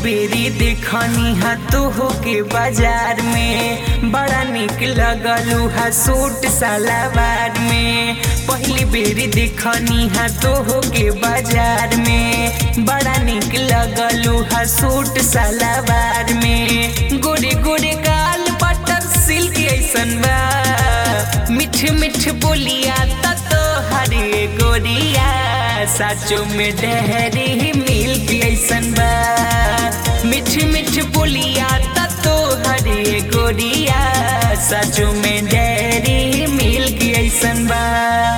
बेरी देखनी हा तो होके बाजार में बड़ा निक लगलू हा सूट सलवार में पहली बेरी देखनी हा तो होके बाजार में बड़ा निक लगलू हा सूट सलवार में गोरे गोरे गाल बटर सिल्क ऐसन बा मिठ मिठ बोलिया तो हरे गोरिया साचो में डहरी मिल्क ऐसन बा मिठ मिठ बोलिया तो हरे गोरिया साचो में डहरी मिल्क ऐसन बा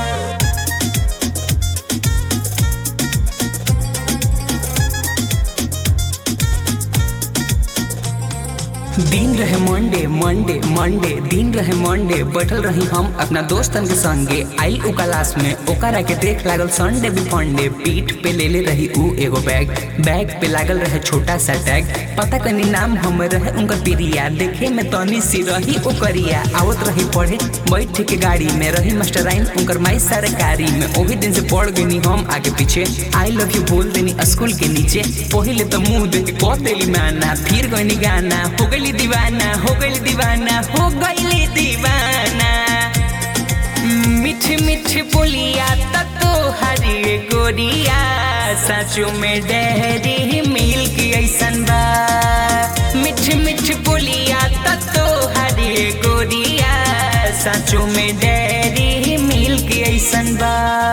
दिन रहे मंडे मंडे मंडे दिन रहे मंडे बैठल रही हम अपना दोस्तन के संगे आइल उ क्लास में ओकरा के देख लागल संडे भी फंडे पीठ पे ले ले रही उ एगो बैग बैग पे लागल रहे छोटा सा टैग पता कनी नाम हम रहे उनकर पिरिया देखे में तनी सी रही ओकरिया आवत रही पढ़े बैठ के गाड़ी में रही मास्टराइन उनकर माई सरकारी में ओही दिन से पढ़ गई हम आगे पीछे आई लव यू बोल देनी स्कूल के नीचे पहले तो मुंह देख के कह देली माना फिर गई गाना हो गई दीवाना हो गई दीवाना हो गई दीवाना मिठ मिठ बोलिया तो हरी गोरिया साचो में डहरी मिल्क ऐसन बा मिठ मिठ बोलिया तो हरी गोरिया साचो में डहरी मिल्क ऐसन बा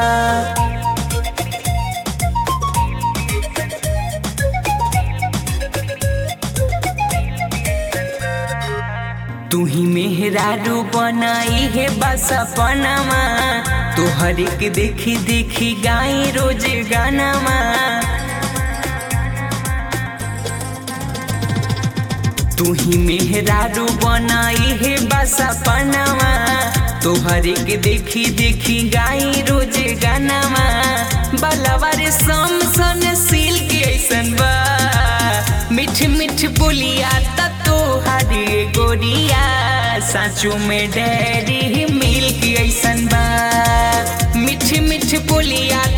तू ही मेहरारू बनाई है बस अपनामा तोहर के देखी देखी गाई रोज गानामा तू ही मेहरारू बनाई है बस अपनामा तोहर के देखी देखी गाई रोज गानामा बलवर सम सन सिल्क ऐसन बा मिठ मिठ बोलिया तो हरे गोरिया साचो में डैरी मिल्क ऐसन बा मिठ मिठ बोलिया